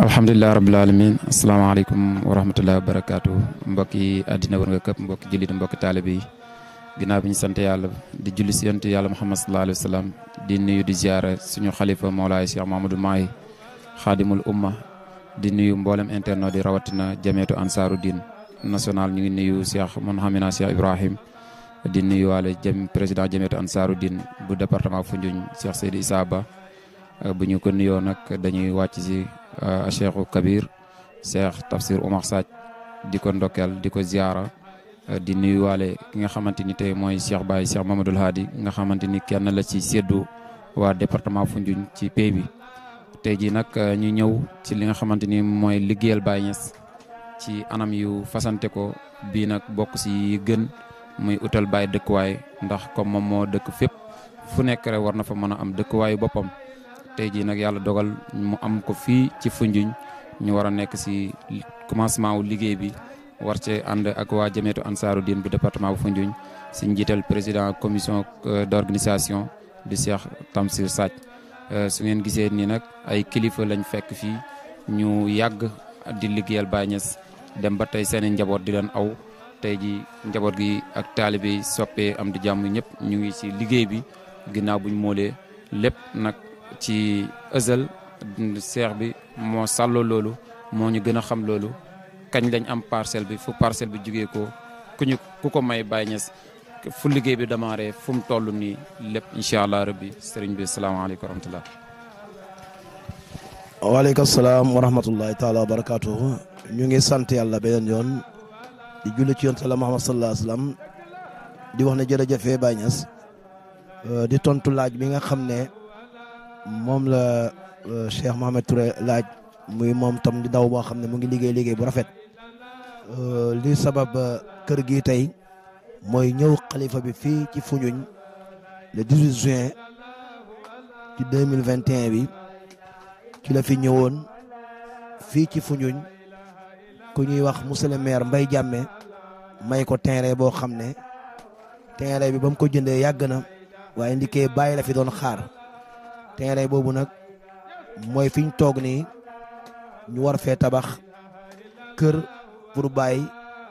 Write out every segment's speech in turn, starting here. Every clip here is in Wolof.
alhamdulilah rabil alamin asalaamaaleykum wa rahmatullahi wa barakaatu mbokki àddina war nga këpp mbokki jullit mbokki taalibe yi ginnaaw bi ñu sant yàlla di julli si yonent yàlla muhammad sallallahu alayhi wa sallam di nuyu di ziara suñu xalifa Mawlaay Cheikh Mahamadou Mahi xaadimul umma di nuyu mboolem internet di rawatina jameetu ansaaru din national ñu ngi nuyu Cheikh Mouhamina Cheikh Ibrahim di nuyu waale jëm président jameetu ansaaru din bu département Foundiougne Cheikh Seydi Issa Ba bu ñu ko nuyoo nag dañuy wàcc si Cheikhu Kabir Cheikh Tafsir Oumar Sadj di ko ndokkeel di ko ziara di nuyuwaale ki nga xamante ni tey mooy Cheikh Baye Cheikh Mamadou Hadi nga xamante ni kenn la ci seddu waa département Foundiougne ci pays bi tey jii nag ñu ñëw ci li nga xamante ni mooy liggéeyal Baye Niass ci anam yu fasante ko bii nag bokk si gën muy utal Baye dëkkuwaay ndax comme moom moo dëkk fépp fu nekk rek war na fa mën a am dëkkuwaayu boppam tey jii nag yàlla dogal mu am ko fii ci Foundiougne ñu war a nekk si commencement wu liggéey bi war cee ànd ak waa jameetu ansaaru diin bu département bu Foundiougne si njiital président commission d' organisation di Cheikh Tamsir Sadj su ngeen gisee nii nag ay kilifa lañ fekk fii ñu yàgg di liggéeyal Baye Niass dem ba tey seen i njaboot di leen aw tey ji njaboot gi ak taalibe yi soppee am di jàmm ñëpp ñu ngi si liggéey bi ginnaaw buñ moolee lépp nag ci ësal seex bi moo sàlloo loolu moo ñu gën a xam loolu kañ lañ am parcelle bi fu parcelle bi jugee ko ku ñu ku ko may Baye Niass fu liggéey bi démarré fu mu toll nii lépp incha allah rabbi sëriñ bi salaamaaleykum wa rahmatullah waaleykum salaam wa rahmatullahi taala wa barakaatuhu ñu ngi sant yàlla beneen yoon di julli ci yonent la Muhammad sallallahu alayhi wa sallam di wax ne jërëjëfee Baye Niass di tontu laaj bi nga xam ne moom la Cheikh Mohamed Touré laaj muy moom tam di ndaw boo xam ne mu ngi liggéey liggéey bu rafet li sabab kër gi tey mooy ñëw xalifa bi fii ci Foundiougne le 18 juin ci 2021 bi ci la fi ñëwoon fii ci Foundiougne ku ñuy wax monsieur le maire Mbaye Diame may ko terrain boo xam ne terrain bi ba mu ko jëndee yàgg na waaye ndikee bàyyi la fi doon xaar terrain boobu nag mooy fi ñu toog nii ñu war fee tabax kër pour bàyyi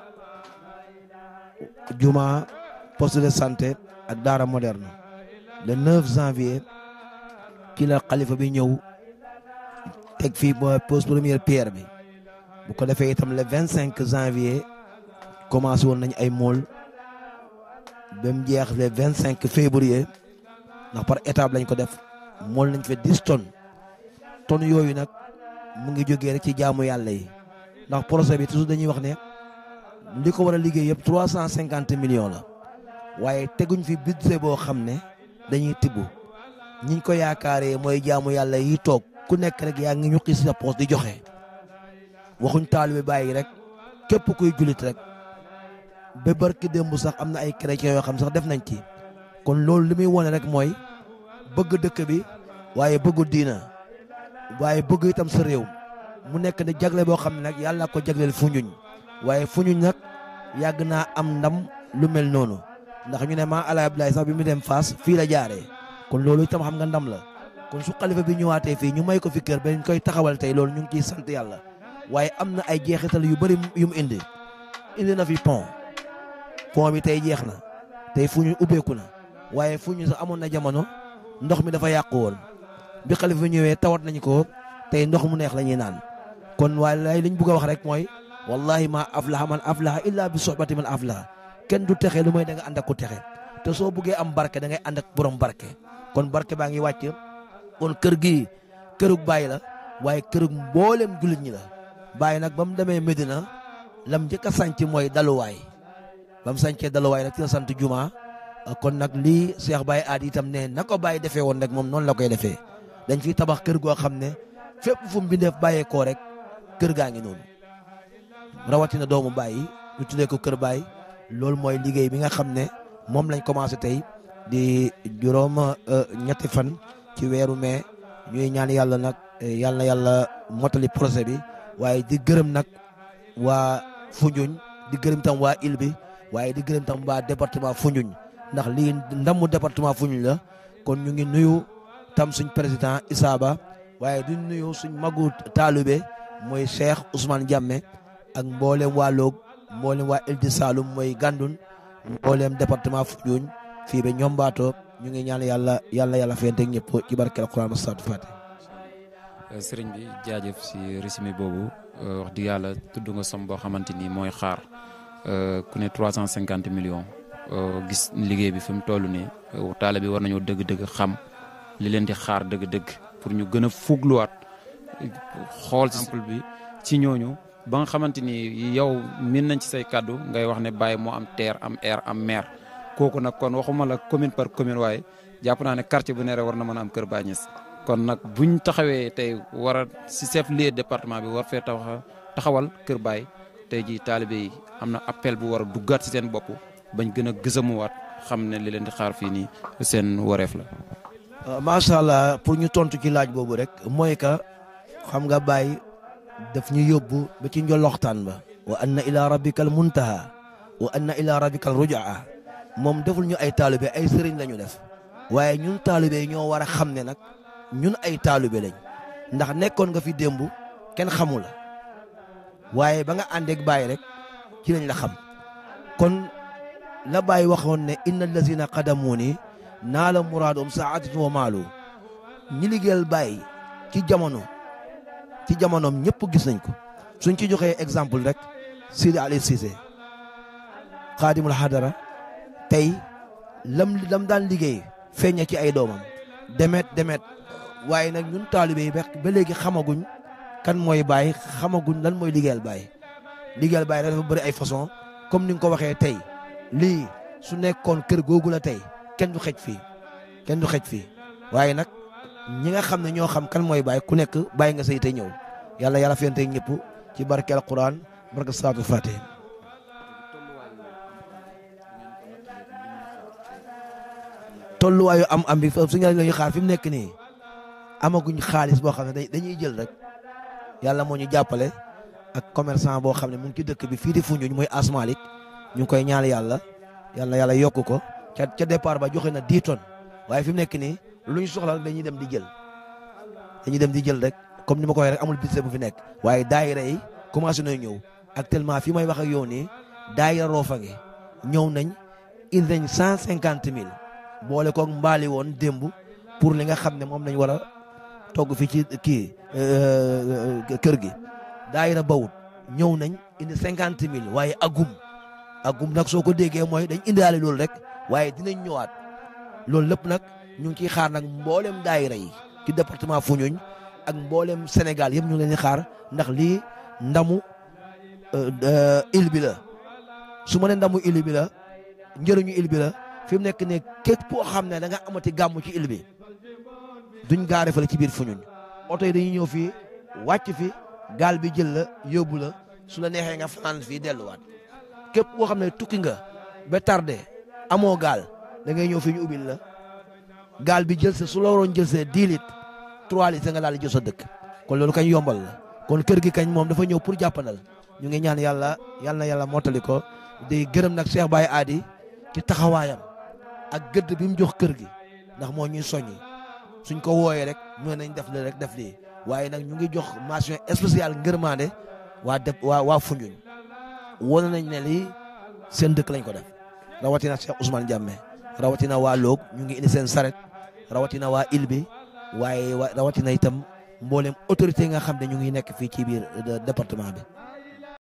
juma poste de santé ak daara moderne le 9 janvier ci la xalifa bi ñëw teg fii ba pose première pierre bi bu ko defee itam le 25 janvier commencé woon nañ ay mool ba mu jeex le 25 février ndax par étape lañ ko def mool nañ fa 10 tonnes tonnes yooyu nag mu ngi jógee rek ci jaamu yàlla yi ndax projet bi toujours dañuy wax ne li ko war a liggéey yëpp 350 millions la waaye teguñ fi budget boo xam ne dañuy tibb ñiñ ko yaakaaree mooy jaamu yàlla yi toog ku nekk rek yaa ngi ñu xis sa poos di joxe waxuñ taalibe bàyyi rek képp kuy jullit rek ba barki démb sax am na ay chrétiens yoo xam sax def nañ ci kon loolu li muy wone rek mooy bëgg dëkk bi waaye bëggu diina waaye bëgg itam sa réew mu nekk ne jagle boo xam ne nag yàlla ko jagleel Foundiougne waaye Foundiougne nag yàgg naa am ndam lu mel noonu ndax ñu ne maa Alaay Abdoulaye sax bi mu dem Fass fii la jaaree kon loolu itam xam nga ndam la kon su xalifa bi ñëwaatee fii ñu may ko fi kër ba ñu koy taxawal tey loolu ñu ngi ciy sant yàlla waaye am na ay jeexital yu bëri yu mu indi indi na fi pont pont bi tey jeex na tey Foundiougne ubbeeku na waaye Foundiougne sax amoon na jamono ndox mi dafa yàqu woon bi xalifa bi ñëwee tawat nañu ko tey ndox mu neex la ñuy naan kon waaye liñ bëgg a wax rek mooy wallahi ma aflaha man aflaha illa bi sohbati man aflaha kenn du texe lu mooy da nga ànd ak ku texe te soo buggee am barke da ngay ànd ak borom barke kon barke baa ngi wàcc kon kër gi kërug Baye la waaye kërug mboolem jullit ñi la Baye nag ba mu demee Medina lam njëkk a sànc mooy daluwaay ba mu sàncee daluwaay nag ci la sant juma kon nag lii Cheikh Baye aad itam ne na ko Baye defee woon rek moom noonu la koy defee dañ fiy tabax kër goo xam ne fépp fu mu bindeef bàyyeekoo rek kër gaa ngi noonu rawatina doomu Baye yi ñu tuddee ko kër Baye loolu mooy liggéey bi nga xam ne moom lañ commencé tey di juróom ñetti fan ci weeru mai ñuy ñaan yàlla nag yàlla na yàlla motali projet bi waaye di gërëm nag waa Foundiougne di gërëm tam waa île bi waaye di gërëm tam waa département Foundiougne ndax lii ndamu département Foundiougne la kon ñu ngi nuyu tam suñ président Issa Ba waaye di nuyu suñ magu taalube mooy Cheikh Ousmane Diame ak mboolem waa Log mboolem waa Île du Saloum mooy Gandoul mboolem département Foundiougne fii ba ñombaato ñu ngi ñaan yàlla yàlla yàlla fente ñëpp ci barkeel Alxuraan salaatu Faatiha sëriñ bi jaajëf si résumé boobu wax dëgg yàlla tudd nga som boo xamante ni mooy xaar ku ne trois cent cinquante millions gis liggéey bi fi mu toll nii taale bi war nañoo dëgg-dëgg xam li leen di xaar dëgg-dëgg pour ñu gën a fugluwaat xool exemple bi ci ñooñu ba nga xamante ni yow min nañ ci say kàddu ngay wax ne Baye moo am terre am air am mer kooku nag kon waxuma la commune par commune waaye jàpp naa ne quartier bu ne rek war na mën a am Kër Baye Niass kon nag buñ taxawee tey war a si chef lieu département bi war fee taxa taxawal Kër Baye tey jii taalibe yi am na appel bu war a duggaat si seen bopp bañ gën a gësamuwaat xam ne li leen di xaar fii nii seen wareef la. macha allah pour ñu tontu ci laaj boobu rek mooy que xam nga Baye daf ñu yóbbu ba ci njoloxtaan ba. wa anna ila rabbikal muntaha wa anna ila rabbikal rujaa moom deful ñu ay taalibe ay sëriñ la ñu def waaye ñun taalibe ñoo war a xam ne nag. ñun ay taalibe lañ ndax nekkoon nga fi démb kenn xamu la waaye ba nga àndeek Baye rek ci lañ la xam kon la Baye waxoon ne inna allazina qadamuuni naa la muraadum saatatu wa maalu ñi liggéeyal Baye ci jamono ci jamonoom ñëpp gis nañ ko suñ ci joxee exemple rek Sidi Ali Cissé xaadimul hadara tey lam lam daan liggéey feeña ci ay doomam demet demet waaye nag ñun taalibe yi ba léegi xamaguñ kan mooy Baye xamaguñ lan mooy liggéeyal Baye liggéeyal Baye dafa bëri ay façon comme ni nga ko waxee tey lii su nekkoon kër googu la tey kenn du xej fii kenn du xej fii waaye nag ñi nga xam ne ñoo xam kan mooy Baye ku nekk bàyyi nga say tey ñëw yàlla yàlla fente ñëpp ci barke alquran barke salaatu fatih tolluwaayu am am bi su ñu la ñuy xaar fi mu nekk nii amaguñ xaalis boo xam ne dañuy jël rek yàlla moo ñu jàppale ak commerçant boo xam ne mu ngi ci dëkk bi fii di Foundiougne mooy Asmalik ñu ngi koy ñaan yàlla yàlla yàlla yokk ko ca ca départ ba joxe na 10 tonnes waaye fi mu nekk nii lu ñu soxla rek dañuy dem di jël dañuy dem di jël rek comme ni ma ko waxee rek amul budget bu fi nekk waaye daayira yi commencé nañ ñëw actuellement fi may wax ak yow nii daayira Rofange ñëw nañ indi nañ cent cinquante mille boole koog mbaali woon démb pour li nga xam ne moom lañ war a togg fi ci kii kër gi daayira bawut ñëw nañ indi cinquante mille waaye agum agum nag soo ko déggee mooy dañ indiwaale loolu rek waaye dinañ ñëwaat loolu lépp nag ñu ngi ciy xaar nag mboolem daayira yi ci département Foundiougne ak mboolem Sénégal yëpp ñu ngi leen di xaar ndax lii ndamu île bi la su ma ne ndamu île bi la njëriñu île bi la fi mu nekk ne képp koo xam ne da nga amati gàmmu ci île bi duñ gaare fale ci biir Foundiougne oto yi dañuy ñëw fii wàcc fi gaal bi jël la yóbbu la su la neexee nga fanaan fii delluwaat képp koo xam ne tukki nga ba tardé amoo gaal da ngay ñëw fii ñu ubbil la gaal bi jël sa su la waroon jël sa 10 litres 3 litres nga daal di jël sa dëkk kon loolu kañ yombal la kon kër gi kañ moom dafa ñëw pour jàppandal ñu ngi ñaan yàlla yàlla na yàlla mottali ko di gërëm nag Cheikh Baye Adi ci taxawaayam ak gëdd bi mu jox kër gi ndax moo ñuy soññi suñ ko wooyee rek ñoo nañ def li rek def lii waaye nag ñu ngi jox mention spéciale ngërmande waa def waa waa Foundiougne wane nañ ne lii seen dëkk lañ ko def rawatina Cheikh Ousmane Diame rawatina waa Loog ñu ngi indi seen saret rawatina waa île bi waaye rawatina itam mboolem autorité yi nga xam ne ñu ngi nekk fii ci biir département bi